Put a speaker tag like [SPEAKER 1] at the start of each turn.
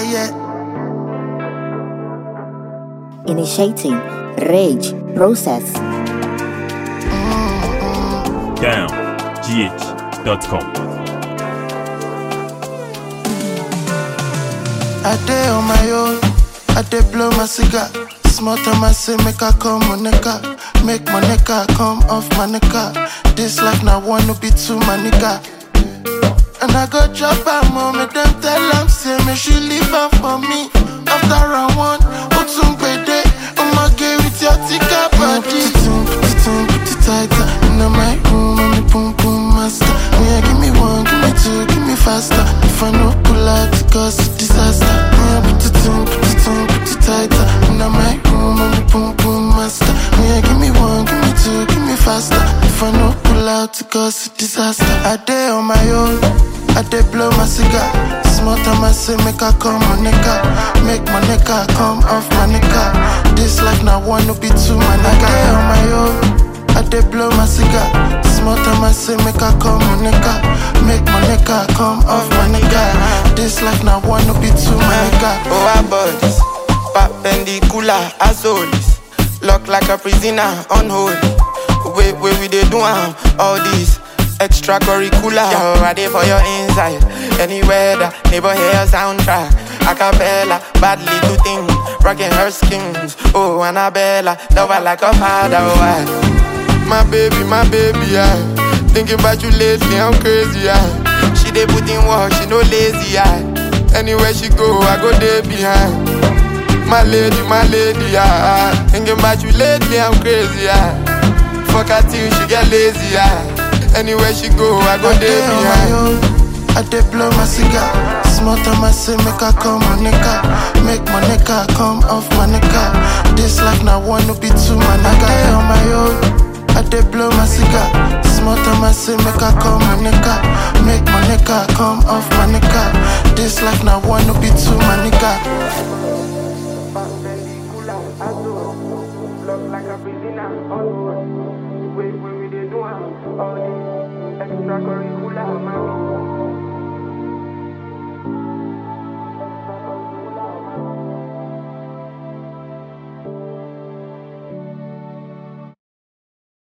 [SPEAKER 1] yeah.
[SPEAKER 2] Initiating rage process.
[SPEAKER 3] downgh.com.
[SPEAKER 1] I day on my own, I day blow my cigar. Small time I say make I come on nigga, make my nigga come off my nigga. This life now wanna be too my nigga. And I go drop her mom, make them tell them say me she leave her for me. After round one, Otum Bede, I'ma get with your tika body. Put it in, put it in, put it tighter. In my room, I'm the boom boom master. Oh yeah, give me one, give me two, give me faster. If I no pull out, it cause disaster. Oh yeah, put it in, put it in, put it tighter. In my room, I'm the boom boom master. Oh yeah, give me one, give me two, give me faster. If I no pull out, it cause disaster. I day on my own. I dey blow my cigar. Small time I say make I come my nigga, make my nigga come off my nigga. This life now wanna be too my nigga. I dey on my own. I dey blow my cigar. Small time I say make I come my nigga, make my nigga come off my nigga. This life now wanna be too my nigga.
[SPEAKER 4] Oh, our bodies, perpendicular as always. Lock like a prisoner on hold. Wait, wait, we dey do am all this extracurricular. Yo, I dey for your inside. Anywhere the neighbor hear soundtrack. Acapella, badly to thing, rocking her skins. Oh, Annabella, love her like a father. Oh, I, my baby, my baby, yeah. Thinking about you lately, I'm crazy, yeah. She dey put in work, she no lazy, yeah. Anywhere she go, I go there behind. My lady, my lady, yeah. Thinking about you lately, I'm crazy, yeah. Fuck her till she get lazy, yeah. Anywhere she go, I go
[SPEAKER 1] I
[SPEAKER 4] there
[SPEAKER 1] dey on my
[SPEAKER 4] behind.
[SPEAKER 1] own. I dey blow my cigar. Small time I say make I come my nigga, make my nigga come off my nigga. This life now wanna be too my nigga. I dey on my own. I dey blow my cigar. Small time I say make I come my nigga, make my nigga come off my nigga. This life now wanna be too my nigga.